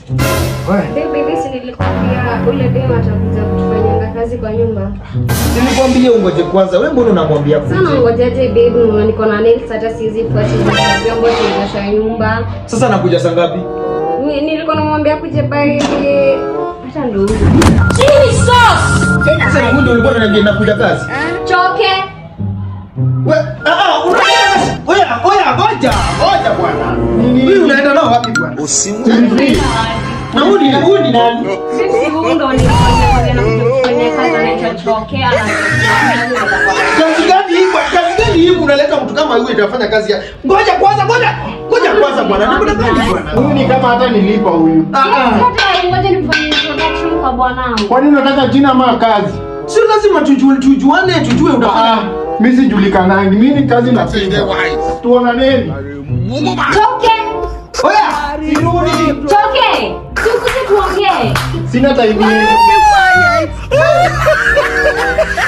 Baby, hivi si nilikwambia ule dem atakuja kutufanyanga kazi kwa nyumba. Nilikwambia ungoje kwanza. Wewe mbona unamwambia Sana kuja? ngojaje baby, mama niko na nails hata siwezi fuati vyombo tunaosha nyumba. Sasa nakuja saa ngapi? Ni- Nilikuwa namwambia kuje by hata ndo huyu. Sasa huyu ndio ulikuwa unaniambia nakuja kazi. Choke. We, ah, ah, unaenda kazi. Oya, oya, ngoja, ngoja bwana. Huyu unaenda nao wapi bwana? Na huyu ni huyu ni nani? Sisi huyu ndo nilikuwa nimemwambia nakuja kufanya kazi anaitwa Choke. ana- Kazi gani hii bwana? Kazi gani hii unaleta mtu kama huyu anafanya kazi ya? Ngoja kwanza, ngoja. Ngoja kwanza bwana. Namna gani bwana? Huyu ni kama hata nilipa huyu. Ah, ah. Hata ngoja nifanye introduction kwa bwanangu. Kwani unataka jina ama kazi? Sio lazima tujue tujuane, tujue Ah, unafanya. mimi sijulikanangi. Mimi ni kazi napenda. Tuonaneni. Choke. Oya, sirudi. Choke. Tukuje tuongee. Sina time.